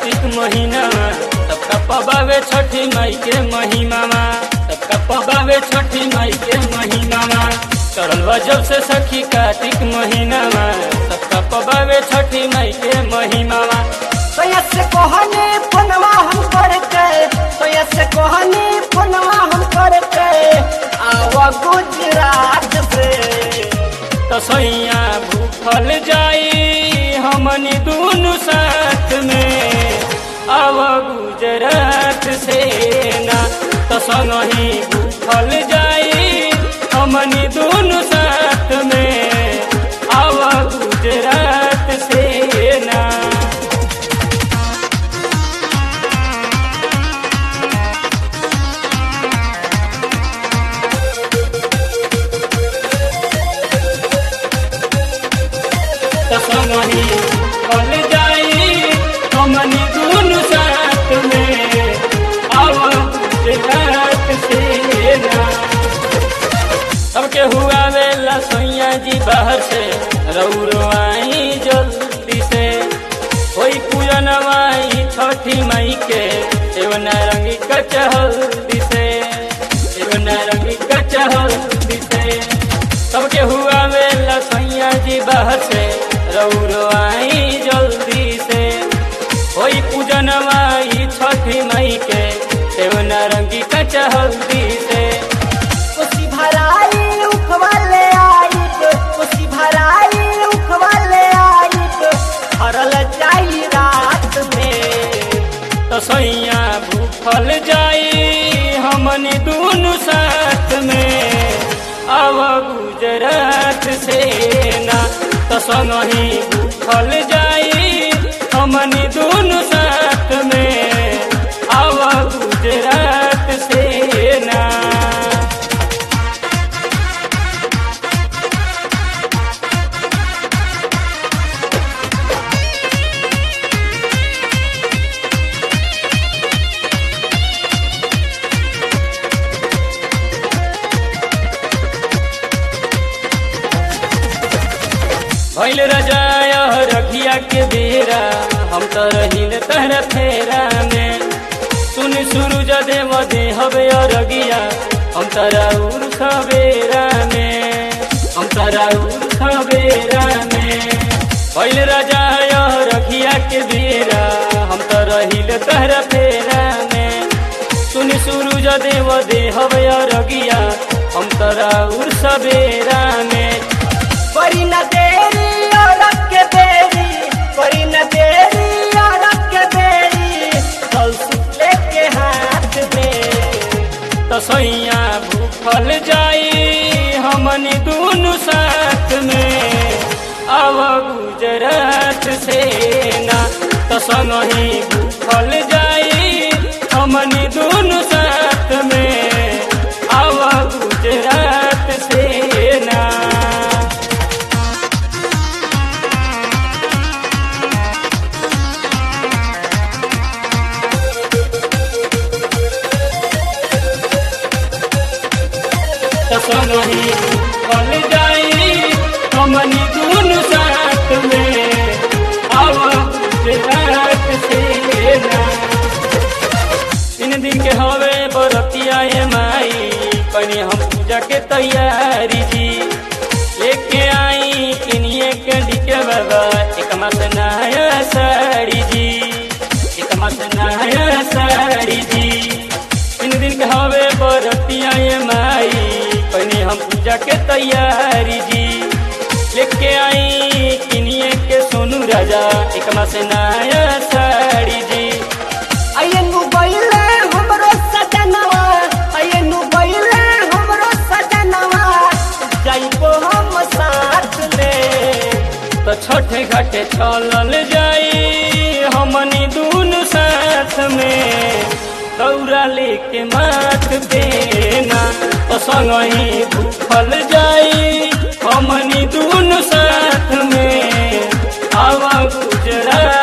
कार्तिक महीना सबका पबावे छठी माई के महिमा सबका पबावे छठी माई के महिमा चढ़ल बा जब से सखी कार्तिक महीना सबका पबावे छठी माई के महिमा तो से कहनी फोनवा हम करके तो से कहनी फोनवा हम करके आवा गुजरात से तसैया भूखल जाई हमनी दुनु साथ में अब गुजरात से ना तसंगही भूखल जाई हमनी दुनु साथ में अब गुजरात से ना तसंगही भूखल जाई हमनी दुनु साथ में अब गुजरात से ना सबके हुआ वेला सोइया जी बाहर से रौरो आई जल्दी से कोई पूजन माई छठी माई के एगो नारंगी कचहल्दी से एगो नारंगी कचहल्दी से सबके हुआ वेला सोइया जी बाहर से रौरो आई जल्दी से कोई पूजन माई छठी माई के एगो नारंगी कचहल्दी से उसी भराई उखवाले आई उसी भराई उखवाले आई हरल जाई रात में तसैया भूखल जाई हमनी दुनु साथ में अब गुजरात से ना तसंगही भूखल जाई हमनी दुनु साथ में अब गुजरात से ना भैल रजाया रखिया के बेरा हम तो रहिल तहरा फेरा में सुन सुरु जदे मदे हवे अरगिया हम तरा उर खबेरा में हम तरा उर खबेरा में भैल रजाया रखिया के बेरा हम तो रहिल तहरा फेरा में सुन सुरु जदे मदे हवे अरगिया हम तरा उर सबेरा में करी न देरी और के देरी करी न देरी और के देरी फल लेके हाथ में तसैया भूखल जाई हमनी दुनु साथ में अब गुजरात से ना तसंगही भूखल जाई हमनी दुनु साथ में अब गुजरात से ना तसंगही भूखल जाई हमनी दुनु साथ में अब गुजरात से ना तीन दिन के हवे बरतिया ए माई कनी हम पूजा के तैयारी जी लेके आई किनिए के डिके बाबा एक मास नया साड़ी जी एक मास नया साड़ी जी तीन दिन के हवे बरतिया ए माई कनी हम पूजा के तैयारी जी लेके आई किनिए के सोनू राजा एक मास नया साड़ी जी आये नु गइले हमरो सजनवा आये नु गइले हमरो सजनवा जाइबो हम साथ में तो छठे घाटे चलल जाई हमनी दुनु साथ में दौरा लेके माथ देना तो संगही भूखल जाई हमनी दुनु साथ में आवा गुजरात